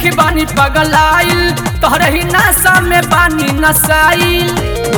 देखी बानी पगलाइल तोहरे ही नशा में बानी नसाइल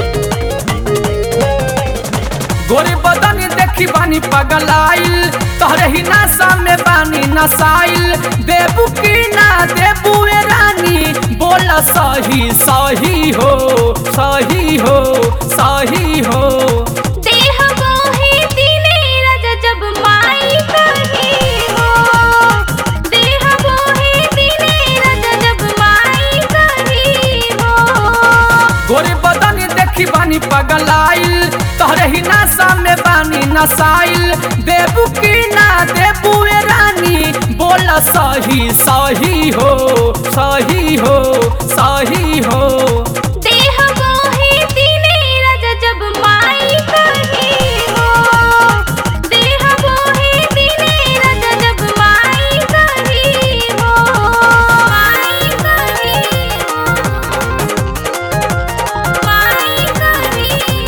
गोरे बदन देखी बानी पगलाइल तोहरे ही नशा में बानी नसाइल देबू की ना देबू ए रानी बोल सही सही हो सही हो सही हो देह मोहे दिने राजा जब माई कही हो देह मोहे दिने राजा जब माई कही हो गोरे बदन देखी बानी पगलाइल तोहरे ही नशा में बानी नसाइल देबू की ना देबू ए रानी बोल सही सही हो सही हो सही हो देह मोहे दिने राजा जब माई कही हो देह मोहे दिने राजा जब माई कही हो माई कही हो माई कही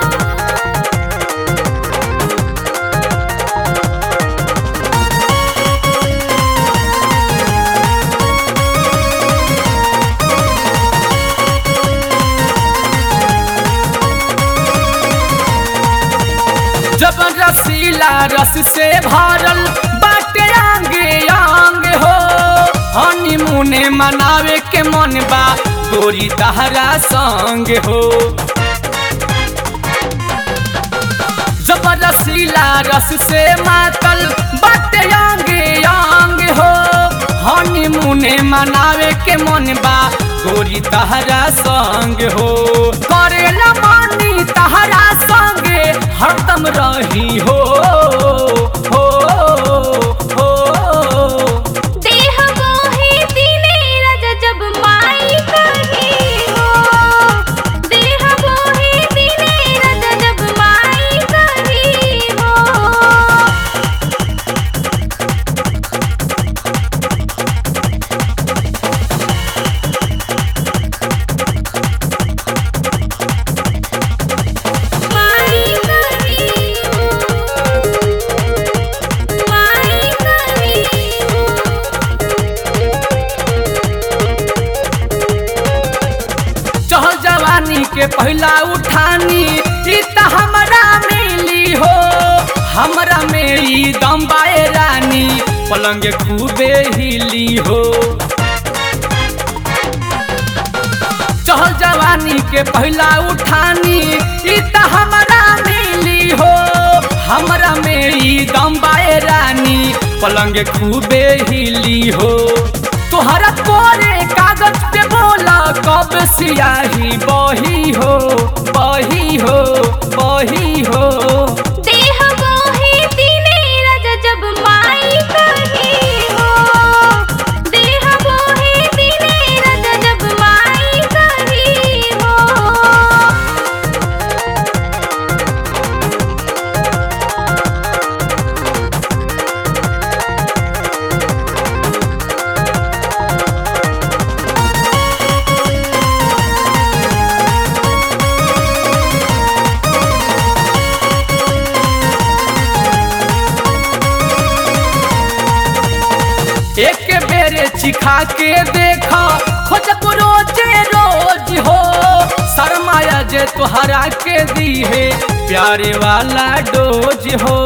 हो जब रसीला रस से भरल बाटे आंगे आंग हो हनीमूने मनावे के मन बा गोरी तहरा संग हो जब रसीला रस से मातल बाटे आंगे आंग हो हनीमूने मनावे के मन बा गोरी तहरा संग हो करेला मानी तहरा संगे हरदम रही हो हो हो देह मोहे दिने राजा जब माई कही हो देह मोहे दिने राजा जब माई कही हो माई कही हो माई कही हो चहल जवानी के पहला उठानी ई त हमरा मिली हो हमरा में ई दम बाए रानी पलंग खूबे हिली हो चहल जवानी के पहला उठानी ई त हमरा मिली हो हमरा में ई दम बाए रानी पलंग खूबे हिली हो तोहरा कोरे कागज पे बोला कब सियाही बही हो बही हो बही हो देह मोहे दिने राजा जब माई कही हो देह मोहे दिने राजा जब माई कही हो एक बेरे चिखा के देखा खोजब रोजे रोज हो शर्माया जे तुहरा के दी है प्यारे वाला डोज हो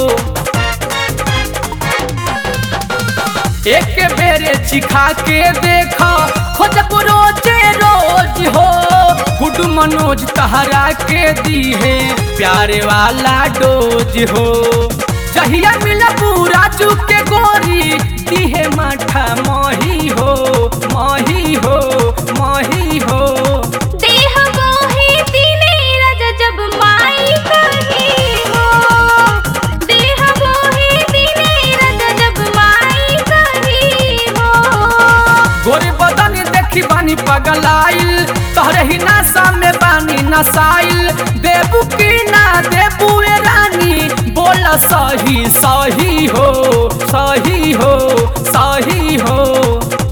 एक बेरे चिखा के देखा खोजब रोजे रोज हो गुड मनोज तहरा के दी है प्यारे वाला डोज हो जहिया मिला पूरा चुके गोरी दिहे माठा मही हो मही हो मही हो देह मोहे दिने राजा जब माई कही हो देह मोहे दिने राजा जब माई कही हो गोरे बदन देखी बानी पगलाइल तोहरे ही नशा में बानी नसाइल देबू की ना देबू ए रानी बोल सही सही हो सही हो सही हो